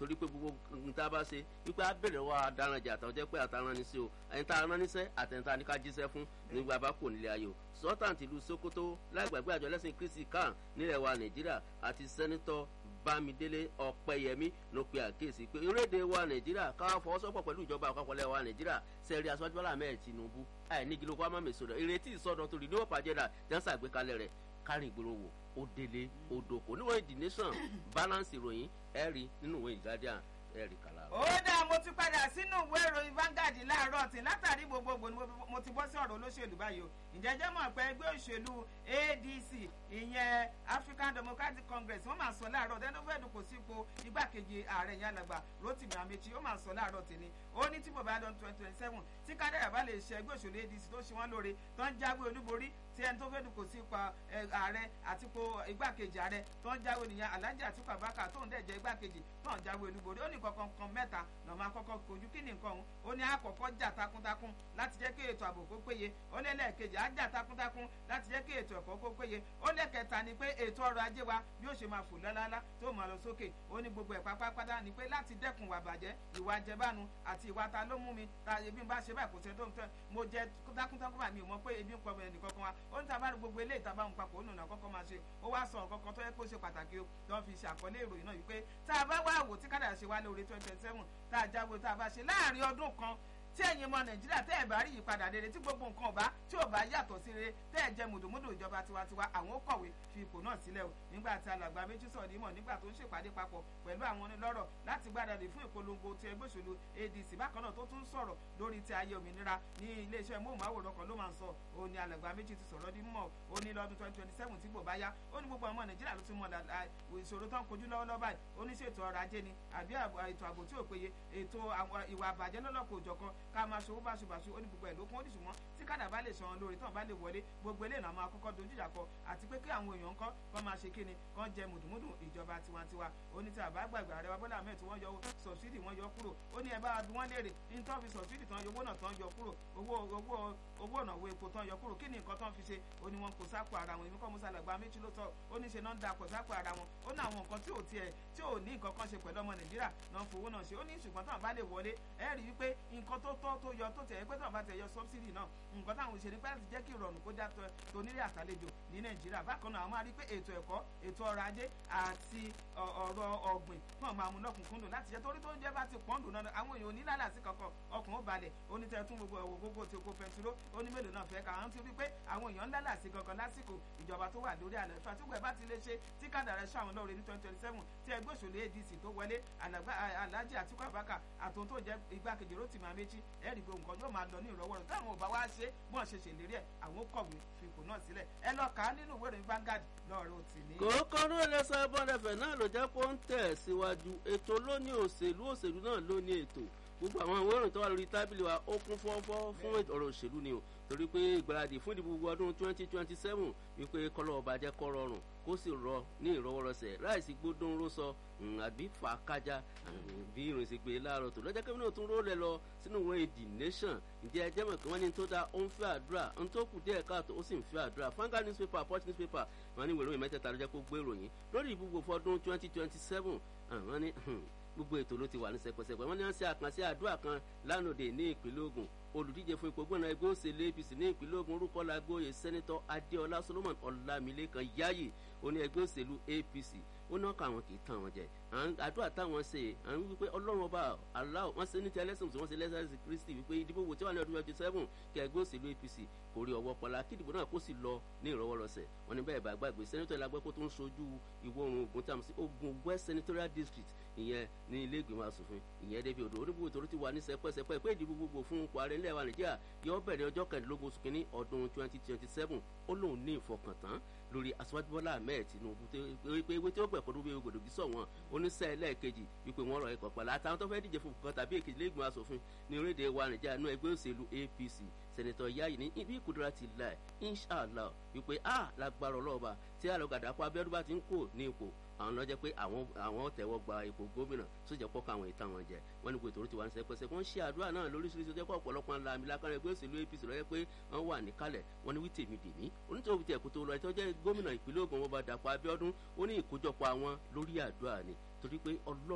torí pé gbogbo nǹkan tá a bá ṣe wípé a bẹ̀rẹ̀ wá adaranjà àtàwọn jẹ́ pé àtàrán ní sí o ẹni tá a rán níṣẹ́ àtẹ̀ntà ní ká jíṣẹ́ fún nígbà bá kò nílé ayò sultan tìlú sokoto láìgbàgbé àjọ lẹ́sìn kristi kan nílẹ̀ wa nàìjíríà àti sẹ́nitọ́ bámidélé ọ̀pẹ̀yẹmí ló pe àkíyèsí pé orílẹ̀-èdè wa nàìjíríà ká fọwọ́sowọ́pọ̀ pẹ̀lú ìjọba àpapọ̀ lẹ̀ wa nàìjíríà sẹ́ẹ̀rì aṣáájú bọ́lá ahmed tinubu àìnígi ló kọ́ àmọ́ mèso rẹ̀ ìrètí ìsọdọ̀ torí ní òpá jẹ́dà jẹ́nsà àgbékalẹ̀ rẹ̀ kárìn ìgboro wò ó délé ó dòkó níwọ̀n the nation balance ìròyìn ẹ̀rí nínú ìwé ìgbàdíà ẹ̀rí kàlà. ó dáa mo ti padà sínú ìwé ìròyìn Vanguard láàárọ̀ tí látàrí gbogbogbò ni mo ti bọ́ sí ọ̀rọ̀ olóṣèlú báyìí o ǹjẹ́ jẹ́ mọ̀ pé ẹgbẹ́ òṣèlú ADC ìyẹn African Democratic Congress wọ́n máa sọ láàárọ̀ dẹ́nufẹ́dù kò sí ipò igbákejì ààrẹ yẹn alàgbà Rotimi Amechi ó máa sọ láàárọ̀ tèmi ó ní tí bòbá dán twenty twenty seven tí kádàrà bá lè ṣe ẹgbẹ́ òṣèlú ADC tó ṣe wọ́n lóore tó ń jáwé olúborí tí ẹni tó fẹ́ dùn kò sí ipa ààrẹ àti ipò igbákejì ààrẹ tó ń jáwé nìyẹn Alhaji Atiku Abubakar tó ń dẹ̀ jẹ́ igbákejì tó ń jáwé olúborí ó ní kankan kan mẹ́ta lọ́ máa kọ́kọ́ kojú kí ni nǹkan òun ó ní àkọ́kọ́ jà takuntakun láti jẹ́ kí ètò ààbò kó péye ó lé lẹ́ẹ̀kejì á jà takuntakun láti jẹ́ kí ètò ẹ̀kọ́ kó péye ó lẹ́ẹ̀kẹta ni pé ètò ọrọ̀ ajé wa yóò ṣe máa fò lálálá tó máa lọ sókè ó ní gbogbo ẹ̀ pátápátá ni pé láti dẹ́kun ìwà bàjẹ́ ìwà jẹbánu àti ìwà ta ló mú mi ta ebi ń bá ṣe báyìí kò sẹ́ tó ń tẹ́ mo jẹ takuntakun bá mi ò mọ̀ pé ebi ń kọ́ ẹnì kankan wa ó ní tàbá gbogbo eléyìí tàbá ń papọ̀ ó nùnà kọ́kọ́ máa ṣe ó wá sọ nǹkan kan tó yẹ kó ṣe pàtàkì o tó fi ṣàkọlé ìròyìn náà wípé tá a bá wá wò tí kádà ṣe wá lórí twenty twenty seven tá a jáwé tá a bá ṣe láàrin ọdún kan tí ẹ̀yin ọmọ nàìjíríà tẹ́ ẹ̀ bá rí ìyípadà rere tí gbogbo nǹkan ọba tí ò bá yàtọ̀ sí rere tẹ́ ẹ̀ jẹ́ mùdùmùdù ìjọba tiwantiwa àwọn ó kọ̀wé fi ipò náà sílẹ̀ o nígbà tí alàgbà méjì sọ̀rọ̀ nímọ̀ nígbà tó ń ṣèpàdé papọ̀ pẹ̀lú àwọn onílọ́rọ̀ láti gbáradì fún ìpolongo ti ẹgbẹ́ òṣèlú ADC bákan náà tó tún sọ̀rọ̀ lórí ti ayé òmìnira ní iléeṣẹ́ móhùnmáwòrán kan ló máa ń sọ ó ní alàgbà méjì ti sọ̀rọ̀ ní mọ̀ ó ní lọ́dún twenty twenty seven tí kò bá yá ó ní gbogbo ọmọ nàìjíríà ló ti mọ ìṣòro tó ń kojú lọ́wọ́lọ́wọ́ báyìí ó ní ṣètò ọrọ̀ ajé ni àbí ètò ààbò tí ò péye ètò ìwà àbàjẹ́ lọ́lọ́kọ̀ òjọ̀kan ká máa ṣòwò bá báṣubàṣu ó ní gbogbo ẹ̀ ló kún ó ní ṣùgbọ́n tí kádà bá lè san lórí tán bá lè wọlé gbogbo eléyìí náà máa kọ́kọ́ dojú ìjà kọ àti pé kí àwọn èèyàn kọ́ kọ́ máa ṣe kíni kọ́ jẹ mùdùmùdù ìjọba tiwantiwa ó ní tí àbá gbàgbé ààrẹ wa Bọ́lá Ahmed tí wọ́n yọ sọ̀sídì wọ́n yọ kúrò ó ní ẹ bá bí wọ́n léèrè ní tán fi sọ̀sídì tán yọ owó náà tán yọ kúrò owó owó owó ọ̀nà owó epo tán yọ kúrò kí ni nǹkan tán fi ṣe ó ní wọn kò sápò ara wọn èmi kọ́ musa làgbà méjì ló tọ́ ó ní ṣe náà ń da kò sápò ara wọn ó ní àwọn nǹkan tí ò tiẹ̀ tí ò ní nǹkan kan ṣe pẹ̀lú ọmọ Nàìjíríà náà fowó náà ṣe ó ní ṣùgbọ́n táwọn bá lè wọlé ẹ rí i pé nǹkan tó tọ́ tó yọ tó tẹ̀ pé táwọn bá tẹ̀ yọ sọ́bsìdì náà nǹkan táwọn òṣèré pẹ́ láti jẹ́ kí ìrọ̀rùn kó já tonílé àtàlejò ní nàìjíríà bákan náà àwọn máa rí pé ètò ẹ̀kọ́ ètò ọrọ̀ ajé àti ọ̀rọ̀ ọ̀gbìn náà máa mú lọ́kùnkúndùn láti jẹ́ torí tó ń jẹ́ bá ti pọ́ńdùn náà àwọn èèyàn onílàlàsí kankan ọkùn ó balẹ̀ onítẹ̀ tún gbogbo ẹ̀wọ̀ gbogbo tí oko pẹntiró ó ní mélòó náà fẹ́ ká àwọn ti rí pé àwọn èèyàn ńlálàsí kankan lásìkò ìjọba tó wà lórí àlẹ́ fún àtúgbò ẹ̀ bá ti lè ṣe tí kádàrá ṣe àwọn lọ́ọ̀rẹ́ ní twenty twenty seven tí ẹgbẹ́ òṣèlú ADC tó wọlé Alhaji Atiku Abubakar àtòun tó jẹ́ igbákejì Rotimi Amechi ẹ̀rí gbogbo nǹkan yóò máa lọ ní ìrọwọ́rọ̀ táwọn ò bá wá ṣe bọ́n ṣe ṣèlérí ẹ̀ àwọn kọ̀wé fipò náà sílẹ̀ ẹ lọ kà á nínú ìwé ìròyìn Vanguard lọ́ọ̀rọ̀ tì ní. kòókò ló lè sọ bọ́dẹ̀fẹ̀ náà ló jẹ́ kó ń tẹ̀ síwájú ètò lóní òṣèlú òṣèlú náà ló ní ètò gbogbo àwọn ìwé ìròyìn tó wà lórí tábìlì wa ó kún fọ́fọ́ fún ọ̀rọ̀ òṣèlú ni o torí pé ìgbáradì fún ìdìbò gbogbo ọdún twenty twenty seven wípé kọ́lọ́ ọba jẹ́ kọ́ rọrùn kó sì rọ ní ìrọwọ́rọsẹ̀ láìsí gbódún ró sọ àbí fà kájà bí ìròyìn sì pé láàárọ̀ tó lọ́jọ́ kẹ́mi náà tún rólẹ̀ lọ sínú ìwé the nation ǹjẹ́ ẹ jẹ́mọ̀ kí wọ́n ní tó dá ó ń fẹ́ àdúrà ń tó kù díẹ̀ káàtó ó sì ń fẹ́ àdúrà Vanguard newspaper Punch newspaper wọ́n ní ìwé ìròyìn mẹ́tẹ̀ẹ̀ta ló jẹ́ kó gbé ìròyìn lórí ìbúgbò fọdún twenty twenty seven àwọn ní gbogbo ètò ló ti wà ní sẹpẹsẹpẹ wọn ní wọn ṣe àkànṣe àdúrà kan lánàá ní ìpínlẹ̀ Ògùn olùdíje fún ipò gbọ́nà ẹgbẹ́ òṣèlú APC ní ìpínlẹ̀ Ògùn orúkọ làgbóyè sẹ́nitọ́ Adéọlá Solomon Ọlámilékan Yáyì oní ẹgbẹ́ òṣèlú APC ó náà kọ àwọn kì í tàn wọn jẹ àdúrà táwọn ṣe àwọn wípé ọlọ́run ọba aláwọ̀ wọ́n ṣe ní ti ẹlẹ́sìn tí wọ́n ṣe lẹ́sẹ̀sì Kristi wípé ìdìbò wò tí wà ní ọdún twenty seven kí ẹgbẹ́ òṣèlú APC kò rí ọwọ́ pọ̀lá kí ìdìbò náà kó sì lọ ní ìrọwọ́rọsẹ̀ wọn ní bẹ́ẹ̀ bá gbàgbé sẹ́nitọ́ ìlàgbẹ́ kó tó ń sojú ìwọ̀ oòrùn Ògùn tí a mọ̀ sí Ògùn West Senatorial District ìyẹn ní ilé ìgbìmọ̀ asòfin ìyẹn débi odò oníbùbù tó ti wà ní sẹpẹsẹpẹ pé ìdìbò gbogbo fún ipò ààrẹ ilẹ̀ wa Nàìjíríà yóò bẹ̀rẹ̀ ọjọ́ kẹrìndínlógún oṣù kínní ọdún twenty twenty seven ó lóun ní ìfọkàntán lórí aṣíwájú Bọ́lá Ahmed Tinubu pé ewé tí ó gbẹ̀kọ́ ló bí gbòdògì sọ wọn oníṣẹ́ ẹlẹ́ẹ̀kejì wípé wọ́n rọ ẹ̀kọ́ pẹ̀lú àtàwọn tó fẹ́ díje fún kan tàbí èkejì lẹ́gbọ̀n asòfin ní orílẹ̀-èdè wa Nàìjíríà nínú ẹgbẹ́ òṣèlú APC sẹ̀nẹ̀tọ̀ Yáyì ní ibi ìkúdúrà ti là inshallah wípé a lágbára ọlọ́ọ̀ba tí àlọ́gàdà kó Abíọ́dún bá ti ń kó ní ipò àwọn lọ́jọ́ pé àwọn àwọn tẹ̀wọ́ gba ipò gómìnà sójà pọ́kọ àwọn ìtàn wọn jẹ wọ́n ní gbètò tí wọ́n ń sẹ́pẹ́sẹ́ wọ́n ṣe àdúrà náà lóríṣiríṣi ọjọ́ pé ọ̀pọ̀lọpọ̀ ńlá àmì lákàrà ẹgbẹ́ òṣèlú APC lọ́jọ́ pé wọ́n wà níkàlẹ̀ wọ́n ní wí tèmi dèmí onítòwí tẹ̀ kó tó lọ ẹ̀tọ́ jẹ́ gómìnà ìpínlẹ̀ Ògùn wọn bá Dàpọ̀ Abíọ́dún ó ní ìkójọpọ̀ àwọn lórí àdúrà ni torí pé ọlọ́